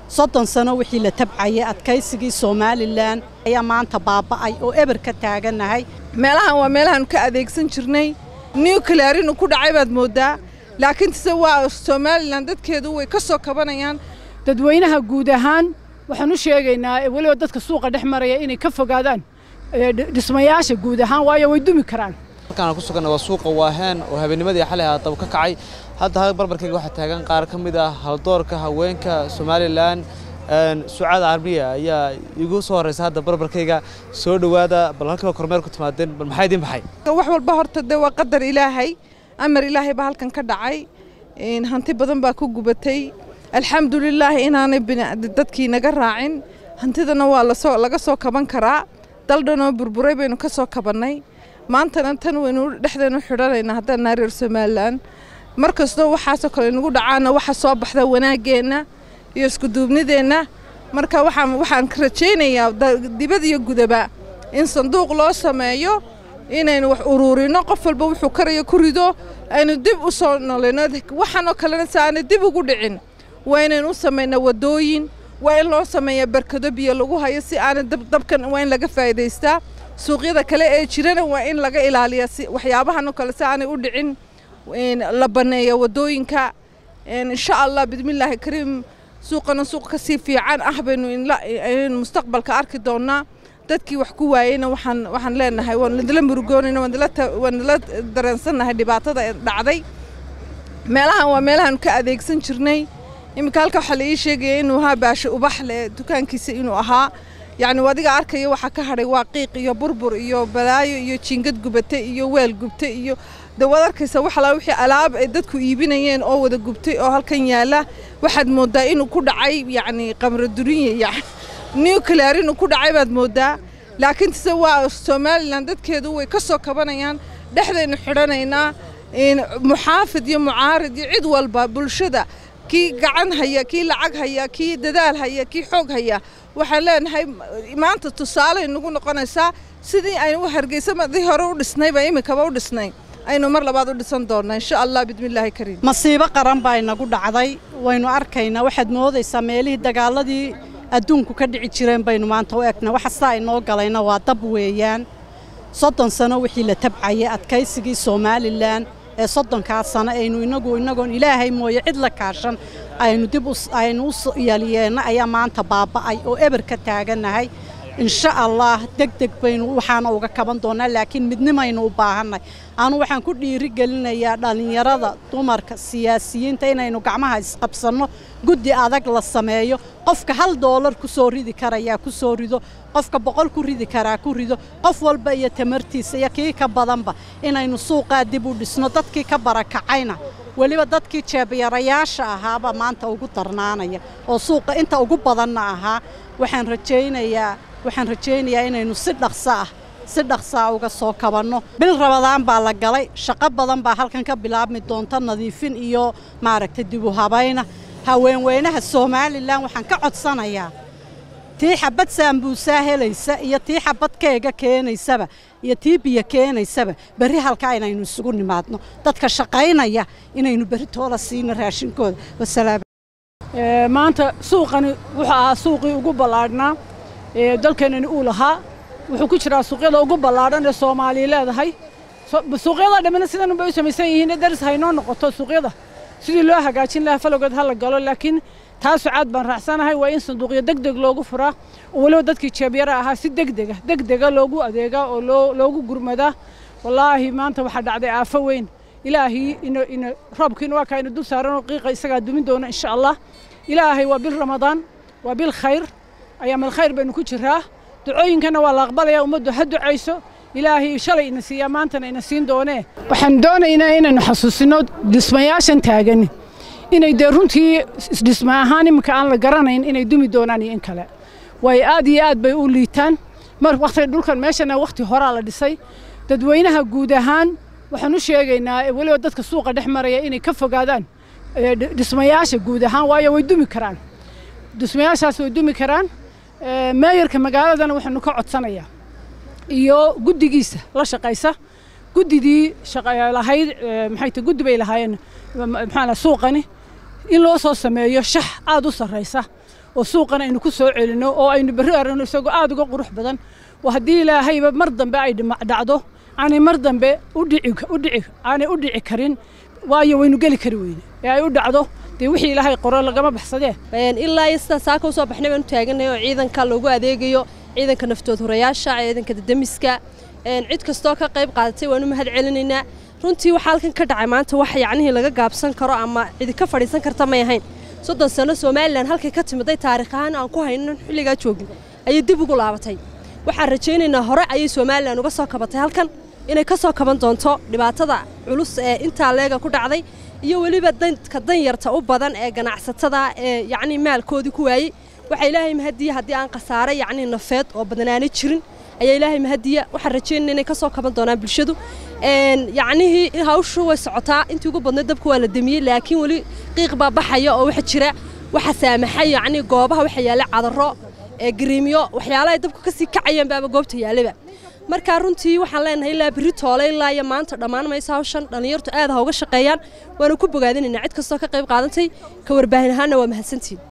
soddon sano wixii la tabcayay adkaysigii somalilan ayaa maanta baaba'ay oo eber ka taagannahay meelahan waa meelahaanu ka adeegsan jirnay nuclear inuu ku dhacay baad mooddaa laakiin tise waa somalilan dadkeedu way ka soo kabanayaan dadweynaha guud ahaan waxaan u sheegaynaa weliba dadka suuqa dhex maraya inay ka fogaadaan dhismayaasha guud ahaan waayo way dumi karaan halkaan ku suganna waa suuqa waaheen oo habeennimadii xalay haataba ka kacay hadda barbarkayga waxaa taagan qaar ka mid ah haldoorka haweenka somalilan sucaad carbiya ayaa igu soo horreysa hadda barbarkayga soo dhowaada bal halkiiba kormeer ku timaadeen bal maxaa idiin baxay wax walba horta dee waa qadar ilaahay amar ilaahay baa halkan ka dhacay hanti badan baa ku gubatay alxamdulilaah inaanay dadkii naga raacin hantidana waa lasoo laga soo kaban karaa daldhanoo burburay baynu ka soo kabannay maantana tan waynu dhexdeenu xidhanaynaa haddaan naa reer somalilan mar kastoo waxaasoo kale nagu dhacaana waxa soo baxda wanaaggeenna iyo iskuduubnideenna marka waxaan waxaan ka rajaynayaa dibad iyo gudaba in sanduuq loo sameeyo inaynu wax uruurino qof walba wuxuu karayo ku rido aynu dib u soo nolayno waxaanoo kalena si aanay dib ugu dhicin waa inaynu u samaynaa waddooyin waa in loo sameeyaa barkado biyo lagu hayo si aanay dabkan waa in laga faa'iidaystaa suuqyada kale ee jirana waa in laga ilaaliyaa si waxyaabahanoo kale si aanay u dhicin la banneeya waddooyinka insha allah bismillaahi kariim suuqana suuq ka sii fiican ah baynu aynu mustaqbalka arki doonnaa dadkii wax ku waayeyna waxaan waxaan leenahay waan idila murugoonayna waan idila dareensannahay dhibaatada dhacday meelahan waa meelahaanu ka adeegsan jirnay iminka halka waxaa la ii sheegaya inuu ahaa baasho ubax leh dukaankiisa inuu ahaa yacni adiga arkaya waxaa ka hadhay waa qiiq iyo burbur iyo balaayo iyo jiingad gubate iyo weel gubte iyo de waad arkaysa wax alaa wixii alaab ay dadku iibinayeen oo wada gubtay oo halkan yaalla waxaad mooddaa inuu ku dhacay yacni qamro duriye yani nuclear inuu ku dhacay baad mooddaa laakiin tise waa somalilan dadkeedu way ka soo kabanayaan dhexdaynu xidhanaynaa muxaafid iyo mucaarid iyo cid walba bulshada kii gacan haya kii lacag haya kii dadaal haya kii xoog haya waxaan leenahay maanta tusaaley nagu noqonaysaa sidii aynu hargeysa madii hore u dhisnayba iminkaba u dhisnay aynu mar labaad u dhisan doonnaa insha allah bismillaahi kariim masiibo qaran baa inagu dhacday waynu arkaynaa waxaad moodaysaa meelihii dagaaladii adduunku ka dhici jireen baynu maanta u egnaa waxa sidaa inoo galayna waa dab weeyaan soddon sano wixii la tabcayay adkaysigii somalilan ee soddonkaa sano aynu inagu inagoon ilaahay mooye cid la kaashan aynu dib aynu u yaliyeenna ayaa maanta baaba'ay oo eber ka taagannahay insha allah deg deg baynu waxaana uga kaban doonnaa laakiin midnimaynu u baahannahay anu waxaan ku dhiiri gelinayaa dhallinyarada dumarka siyaasiyiinta inaynu gacmaha isqabsanno guddi adag la sameeyo qofka hal doolar ku soo ridi karayaa ku soo rido qofka boqol ku ridi karaa ku rido qof walba iyo tamartiisa iyo kii ka badanba inaynu suuqaa dib u dhisno dadkii ka barakacayna weliba dadkii jeebyarayaasha ahaaba maanta ugu darnaanaya oo suuqa inta ugu badanna ahaa waxaan rajaynayaa waxaan rajaynayaa inaynu si dhaqso ah si dhaqsaa uga soo kabanno bil rabadaan baa la galay shaqo badan baa halkan ka bilaabmi doonta nadiifin iyo maaragtay dib u habayna haweenweynaha somalilan waxaan ka codsanayaa tii xabad saambuusaa helaysa iyo tii xabad keega keenaysaba iyo tii biyo keenaysaba berri halkaa inaynu isugu nimaadno dadka shaqaynaya inaynu berri toola siino raashinkooda wasalaam maanta suuqani wuxuu ahaa suuqii ugu ballaadhnaa ee dalkeenani uu lahaa wuxuu ku jiraa suuqyada ugu ballaadhan ee soomaaliya leedahay suuqyada dhammina sidan bay u samaysan yihiin daris haynoo noqoto suuqyada sidii loo hagaajin lahaa falowgeed ha la galo laakiin taa sucaad baan raacsanahay waa in sanduuqyo deg deg loogu furaa oo weliba dadkii jeebyara ahaa si degdega degdega loogu adeegaa oo loogu gurmadaa wallaahi maanta waxaa dhacday aafo weyn ilaahii roobkiina waa kaa inu dul saaranoo qiiqa isagaa dumin doona insha allah ilaahay waa bil ramadaan waa bil khayr ayaamal khayr baynu ku jiraa ducooyinkana waa la aqbalayaa ummaddu ha ducayso ilaahay shalay ina siiyaa maantana ina siin doonee waxaan doonaynaa inaynu xasuusino dhismayaashan taagani inay dee runtii dhisma ahaan iminka aan la garanayn inay dumi doonaan iyo in kale waayo aad iyo aad bay u liitaan mar waqti dhulkan meeshana waqti horaa la dhisay dadweynaha guud ahaan waxaan u sheegaynaa weliba dadka suuqa dhex maraya inay ka fogaadaan dhismayaasha guud ahaan waayo way dumi karaan dhismayaashaas way dumi karaan meeyarka magaaladana waxaanu ka codsanayaa iyo guddigiisa la shaqaysa guddidii lahayd maxay tahay guddi bay lahaayeen maxaa suuqani in loo soo sameeyo shax aad u sarraysa oo suuqana aynu ku soo celinno oo aynu berri aragno isagoo aad uga qurux badan oo haddii ilaahayba mar dambe ay dhacdo aanay mar dambe u dhici u dhici aanay u dhici karin waayo waynu geli kari weyne ee ay u dhacdo dee wixii ilaahay qoro lagama baxsadee ilaa iyo sidaa saaka usoo baxnay baan u taaganay oo ciidanka loogu adeegayo ciidanka naftood horayaasha ciidanka dadamiska cid kastoo ka qayb qaadatay waanu mahad celinaynaa runtii waxaa halkan ka dhacay maanta wax yacnihii laga gaabsan karo ama cidi ka fadhiisan karta may ahayn soddon sano somalilan halkay ka timiday taarikh ahaan aan ku haynin xilligaa joogin ayay dib ugu laabatay waxaan rajaynaynaa hore ayay somalilan uga soo kabatay halkan inay ka soo kaban doonto dhibaatada culus ee intaa leega ku dhacday iyo weliba dadka danyarta u badan ee ganacsatada ee yacnii maalkoodii ku waayey waxaa ilaahay mahadiya haddii aan khasaare yacnii nafeed oo badanaana jirin ayaa ilaahay mahadiya waxaan rajaynaya inay ka soo kaban doonaan bulshadu yacnihii hawshu way socotaa intii ugu badnayd dabka waa la demiyey laakiin weli qiiq baa baxaya oo waxa jira waxa saamaxay yacnii goobaha waxa yaalla cadaro ee gariimyo waxyaalaha ay dabku ka sii kacayeen baaba goobta yaallaba markaa runtii waxaan leenahay ilaa berri toole ilaa iyo maanta dhammaan maysa hawshan dhallinyartu aad ha uga shaqeeyaan waanu ku bogaadinaynaa cid kastoo ka qayb qaadantay ka warbaahin ahaanna waa mahadsantiin